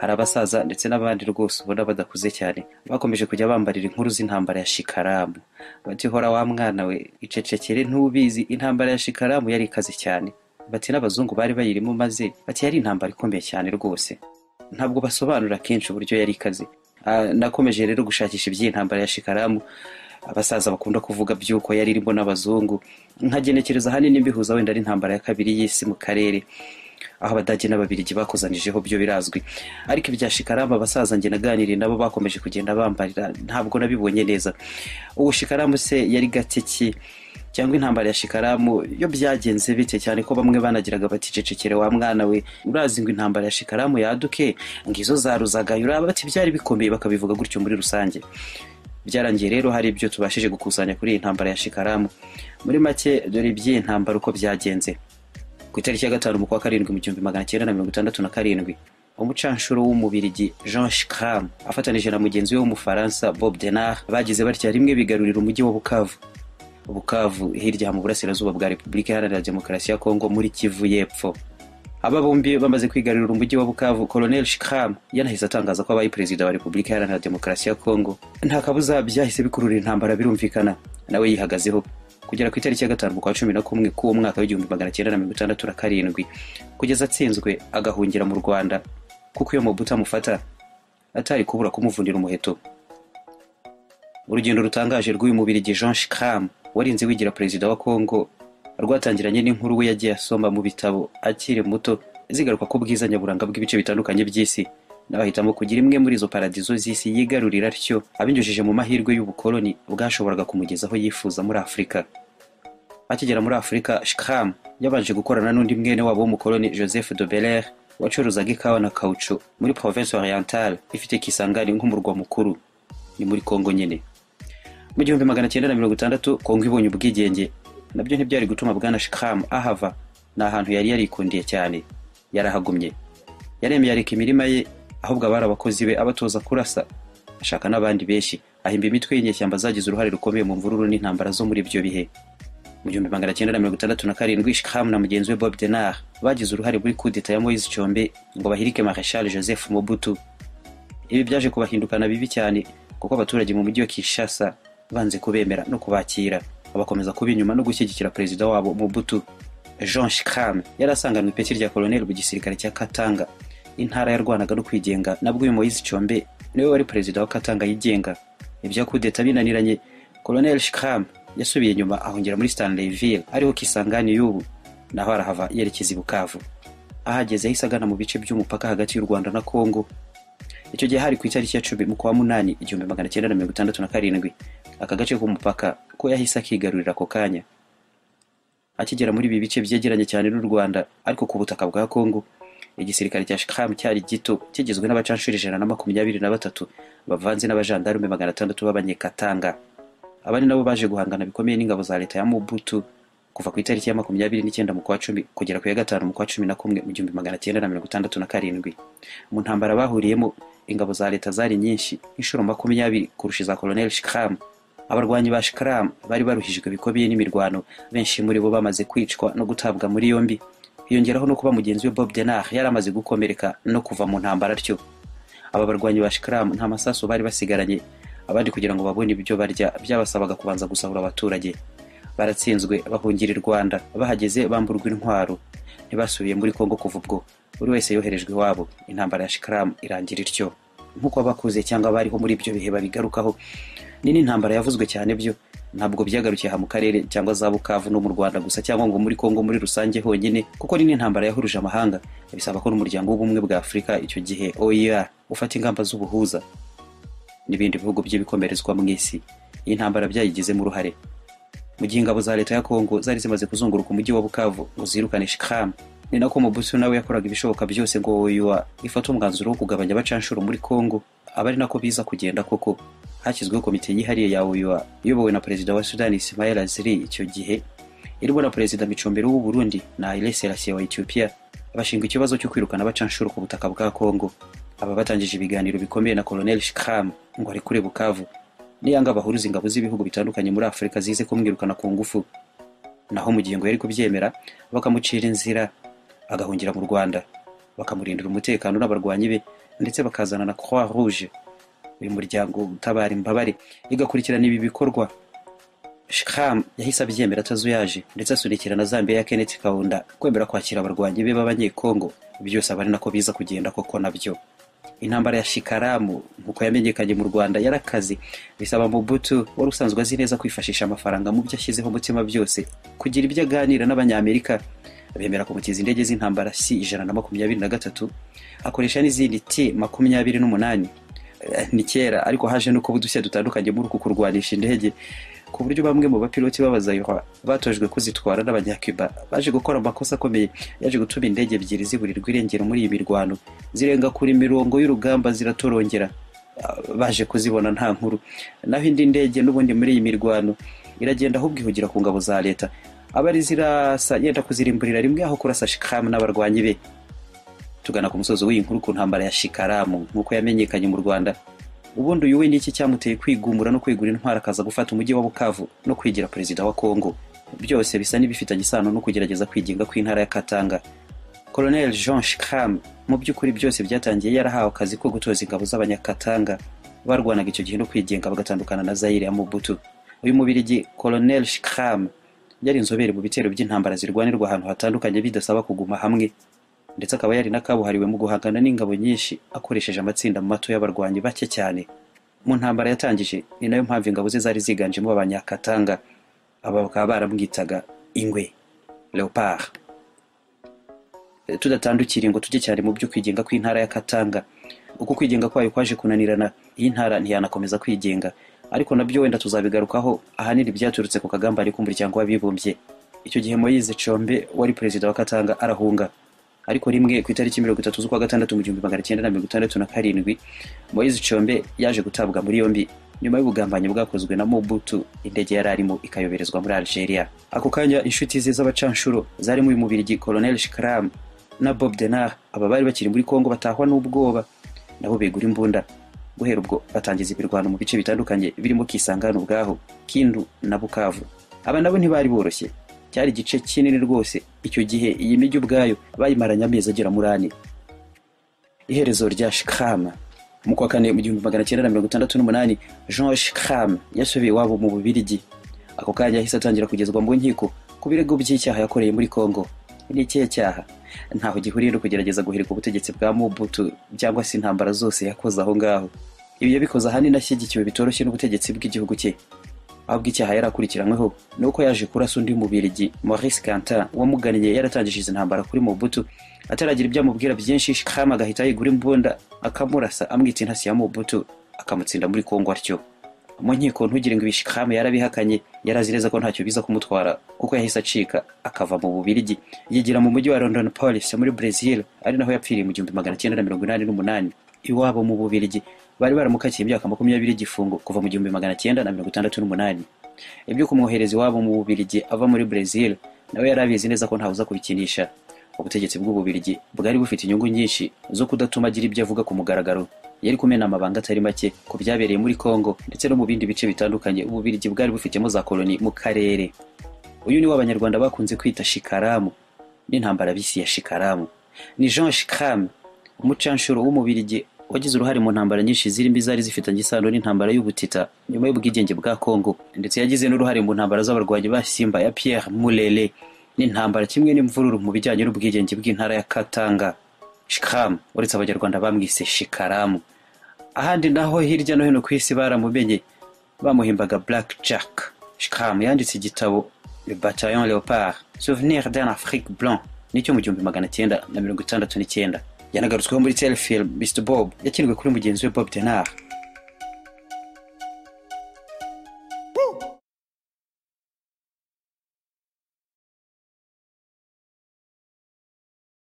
hari abasaza ndetse n'abandi rwose ubona badakuze cyane bakomeje kujya bambarira inkuru z'intambara ya shikaramu bati hora wa mwana we icecekere ntubizi intambara ya shikaramu yari ikaze cyane bati n'abazungu bari bayirimo maze bati yari intambara ikomeye cyane rwose ntabwo basobanura kenshi uburyo yari ikaze Ah, nakomeje rero gushakisha iby'iyi ntambara ya shikaramu abasaza bakunda kuvuga by'uko yari irimo n'abazungu nkagenekereza ahanini mbihuza wenda ari intambara ya kabiri y'isi mu karere aho abadage n'ababirigi bakuzanijeho byo birazwi ariko ibya shikaramu abasaza njye naganiriye nabo bakomeje kugenda bambarira ntabwo nabibonye neza ubu shikaramu se yari gake ki cyangwa intambara ya shikaramu yo byagenze bike cyane ko bamwe banagiraga bati cecekere wa mwana we urazi ngo intambara ya shikaramu yaduke ngizo zaruzagayo uraba bati byari bikomeye bakabivuga gutyo muri rusange byarangiye rero hari ibyo tubashije gukusanya kuri iyi ntambara ya shikaramu muri make dore iby'iyi ntambara uko byagenze ku itariki ya gatanu umukwa karindwi mu gihumbi magana cyenda na mirongo itandatu na karindwi umucanshuro w'umubirigi jean shikram afatanije na mugenzi we w'umufaransa bob denard bagize batya rimwe bigarurira umujyi wa bukavu bukavu hirya mu burasirazuba bwa repubulika iharanira demokarasi ya kongo muri kivu y'epfo aba bombi bamaze kwigarurira umujyi wa bukavu colonel shikram yanahise atangaza ko abaye perezida wa repubulika iharanira demokarasi ya kongo nta kabuza byahise bikururira intambara birumvikana nawe yihagazeho kugera ku itariki ya gatanu kwa cumi na kumwe k'uwo mwaka w'igihumbi magana cyenda na mirongo itandatu na karindwi kugeza atsinzwe agahungira mu rwanda kuko iyo mobuta amufata atari kubura kumuvunira umuheto urugendo rutangaje rw'uyu mubirigi jean shikram warinze wigira perezida wa kongo rwatangiranye n'inkuru we yagiye asoma mu bitabo akiri muto zigaruka ku bwiza nyaburanga bw'ibice bitandukanye by'isi nawe ahitamo kugira imwe muri izo paradizo z'isi yigarurira atyo abinyujije mu mahirwe y'ubukoloni bwashoboraga kumugeza aho yifuza muri afurika akigera muri afurika shikram yabanje gukorana n'undi mwene wabo w'umukoloni joseph de beler wacuruzaga ikawa na kawucu muri province orientale ifite kisangani nk'umurwa mukuru ni muri kongo nyine mu gihumbi magana cyenda na mirongo itandatu kongo ibonye ubwigenge nabyo ntibyari gutuma bwana shikram ahava ni ahantu yari yarikundiye cyane yarahagumye yaremeye areka imirima ye ahubwo abari abakozi be abatoza kurasa ashaka n'abandi benshi ahimba imitwe y'inyeshyamba zagize uruhare rukomeye mu mvururu n'intambara zo muri ibyo bihe mu gihumbi magana cyenda na mirongo itandatu na karindwi shikram na mugenzi we bob denard bagize uruhare muri kudeta ya moise cyombe ngo bahirike mareshal joseph mobutu ibi byaje kubahindukana bibi cyane kuko abaturage mu mujyi wa kinshasa banze kubemera no kubakira bakomeza kuba inyuma no gushyigikira perezida wabo mobutu jean shikram yari asanganwe ipeti rya koloneli mu gisirikare cya katanga intara yarwanaga no kwigenga nabwo uyu moise cyombe niwe wari perezida wa katanga yigenga ibya kudeta binaniranye koloneli shikram yasubiye inyuma ahongera muri stanleyville ariho kisangani y'ubu naho arahava yerekeza i bukavu ahageze yahise agana mu bice by'umupaka hagati y'u rwanda na kongo icyo gihe hari ku itariki ya cumi mu kwa munani igihumbi magana cyenda na mirongo itandatu na karindwi aka gace k'umupaka ko yahise akigarurira ako kanya akigera muri ibi bice byegeranye cyane n'u rwanda ariko ku butaka bwa kongo igisirikare cya shikram cyari gito kigizwe n'abacanshuri ijana na makumyabiri na batatu bavanze n'abajandarume magana atandatu b'abanyekatanga abandi nabo baje guhangana bikomeye n'ingabo za leta ya mobutu kuva ku itariki ya makumyabiri n'icyenda mu kwa cumi kugera ku ya gatanu mu kwa cumi na kumwe mu gihumbi magana cyenda na mirongo itandatu na karindwi mu ntambara bahuriyemo ingabo za leta zari nyinshi inshuro makumyabiri kurusha iza koloneli shikram abarwanyi ba shikram bari baruhijwe bikomeye n'imirwano benshi muri bo bamaze kwicwa no gutabwa muri yombi hiyongeraho no kuba mugenzi we bob denard yari amaze gukomereka no kuva mu ntambara atyo aba barwanyi ba shikram nta masasu bari basigaranye abandi kugira ngo babone ibyo barya byabasabaga kubanza gusahura abaturage baratsinzwe bahungira i rwanda bahageze bamburwa intwaro ntibasubiye muri kongo kuva ubwo buri wese yoherejwe iwabo intambara ya shikaramu irangira ityo nk'uko abakuze cyangwa abariho muri ibyo bihe babigarukaho ni n'intambara yavuzwe cyane byo ntabwo byagarukiye aha mu karere cyangwa za bukavu no mu rwanda gusa cyangwa ngo muri kongo muri rusange honyine kuko ni n'intambara yahuruje amahanga bisaba ko n'umuryango w'ubumwe bwa afurika icyo gihe oer ufata ingamba z'ubuhuza n'ibindi bihugu by'ibikomerezwa mu isi iyi ntambara byayigizemo uruhare mu gihe ingabo za leta ya kongo zari zimaze kuzunguruka umujyi wa bukavu ngo zirukane shikram ni nako mubutu nawe yakoraga ibishoboka byose ngo oyua ifate umwanzuro wo kugabanya abacanshuro muri kongo aba ari nako biza kugenda koko hashyizweho komite yihariye ya oyua iyobowe na perezida wa sudani ismail aziri icyo gihe irimo na perezida micombero w'u burundi na aile selassie wa ethiopia bashinga ikibazo cyo kwirukana abacanshuro ku butaka bwa kongo aba batangije ibiganiro bikomeye na koloneli shikram ngo arekure bukavu niyanga bahuruza ingabo z'ibihugu bitandukanye muri afurika zize kumwirukana ku ngufu naho mu gihe ngo yari kubyemera bakamucira inzira agahungira mu rwanda bakamurindira umutekano n'abarwanyi be ndetse bakazana na croix rouge uyu muryango utabara imbabare igakurikirana ibi bikorwa shikam yahise abyemera atazuyaje ndetse asunikira na zambia ya kenneth kaunda kwemera kwakira abarwanyi be b'abanyekongo byose aba ari nako biza kugenda koko nabyo intambara ya shikaramu nk'uko yamenyekanye mu rwanda yarakaze bisaba mubutu wari usanzwe azi neza kwifashisha amafaranga mu byo ashyizeho umutima byose kugira ibyo aganira n'abanyamerika bemera kumutiza indege z'intambara si ijana na makumyabiri na gatatu akoresha n'izindi ti makumyabiri n'umunani ni kera ariko haje nuko udushya dutandukanye muri uku kurwanisha indege ku buryo bamwe mu bapiloti b'abazayihwa batojwe kuzitwara n'abanyacuba baje gukora amakosa akomeye yaje gutuma indege ebyiri ziburirwa irengero muri iyi mirwano zirenga kure imirongo y'urugamba ziratorongera baje kuzibona nta nkuru naho indi ndege n'ubundi muri iyi mirwano iragenda ahubwo ihugira ku ngabo za leta aba ari zirasa yenda kuzirimburira rimwe aho kurasa shikamu n'abarwanyi be tugana ku musozi w'iyi nkuru ku ntambara ya shikaramu nk'uko yamenyekanye mu rwanda ubundi uyu we niki cyamuteye kwigumura no kwegura intwara akaza gufata umujyi wa bukavu no kwigira perezida wa kongo byose bisa n'ibifitanye isano no kugerageza kwigenga kw'intara ya katanga colonel jean shikam mu by'ukuri byose byatangiye yarahawe akazi ko gutoza ingabo z'abanyakatanga barwanaga icyo gihe no kwigenga bagatandukana na zayire ya mubutu uyu mubirigi colonel shikam yari inzobere mu bitero by'intambara zirwanirwa ahantu hatandukanye bidasaba kuguma hamwe ndetse akaba yari n'akabuhariwe mu guhangana n'ingabo nyinshi akoresheje amatsinda mato y'abarwanyi bake cyane mu ntambara yatangije ni nayo mpamvu ingabo ze zari ziganjemo abanyakatanga aba bakaba baramwitaga ingwe leopard tudatandukira ngo tujye cyane mu byo kwigenga kw'intara ya katanga uko kwigenga kwayo kwaje kunanirana iyi ntara ntiyanakomeza kwigenga ariko nabyo wenda tuzabigarukaho ahanini byaturutse ku kagambane k'umuryango w'abibumbye icyo gihe moyize combe wari perezida wa katanga arahunga ariko rimwe ku itariki mirongo itatu z'ukwa gatandatu mu gihumbi magana cyenda na mirongo itandatu na karindwi moyize combe yaje gutabwa muri yombi nyuma y'ubugambanyi bwakozwe na mobutu indege yari arimo ikayoberezwa muri algeria ako kanya inshuti ze z'abacanshuro zarimo uyu mubirigi colonel shikram na bob denar aba bari bakiri muri kongo batahwa n'ubwoba nabo begura imbunda guhera ubwo batangiza imirwano mu bice bitandukanye birimo kisangano ubwaho kindu na bukavu aba nabo ntibari boroshye cyari igice kinini rwose icyo gihe iyi mijyi ubwayo bayimaranye amezi agera muri ane iherezo rya shikama mu kwa kane mu gihumbi magana cyenda na mirongo itandatu n'umunani jean shikama yasubiye iwabo mu bubirigi ako kanya yahise atangira kugezwa mu nkiko ku birego by'icyaha yakoreye muri kongo ni ikihe cyaha ntaho gihuriye no kugerageza guhirika ubutegetsi bwa mubutu cyangwa se intambara zose yakoze aho ngaho ibi yabikoze ahanini ashyigikiwe bitoroshye n'ubutegetsi bw'igihugu cye ahubwo icyaha yari akurikiranyweho ni uko yaje kurasa undi mubirigi maurice cantin wamugannye yaratangije izi ntambara kuri mubutu ataragira ibyo amubwira byinshi shikama agahita yigura imbunda akamurasa amwita intasi ya mubutu akamutsinda muri kongo atyo mu nkiko ntugire ngo ibi shikama yarabihakanye yarazi neza ko ntacyo biza kumutwara kuko yahise acika akava mu bubirigi yigira mu mujyi wa london police muri brazil ari naho yapfiriye mu gihumbi magana cyenda na mirongo inani n'umunani iwabo mu bubirigi bari baramukakiye imyaka makumyabiri y'igifungo kuva mu gihumbi magana cyenda na mirongo itandatu n'umunani ibyo kumwohereza iwabo mu bubirigi ava muri brezil nawe yari abizi neza ko ntawuza kubikinisha ubutegetsi bw'ububirigi bwari bufite inyungu nyinshi zo kudatuma agira ibyo avuga ku mugaragaro yari kumena amabanga atari make ku byabereye muri kongo ndetse no mu bindi bice bitandukanye ububirigi bwari bufitemo za koloni mu karere uyu ni abanyarwanda bakunze kwita shikaramu n'intambara bisi ya shikaramu ni jean shikaramu umucanshuro w'umubirigi wagize uruhare mu ntambara nyinshi zirimo izari zifitanye isano n'intambara y'ubutita nyuma y'ubwigenge bwa kongo ndetse yagize n'uruhare mu ntambara z'abarwanyi ba simba ya pierre mulele n'intambara kimwe n'imvururu mu bijyanye n'ubwigenge bw'intara ya katanga shikam uretse abanyarwanda bamwise shikaramu ahandi naho hirya no hino ku isi baramumenye bamuhimbaga black jack shikam yanditse igitabo le bataillon leopard souvenir d'un afrique blanc nicyo mu gihumbi magana cyenda na mirongo itandatu n'icyenda yanagarutsweho muri telefilm mr bob yakinwe kuri mugenzi we bob denard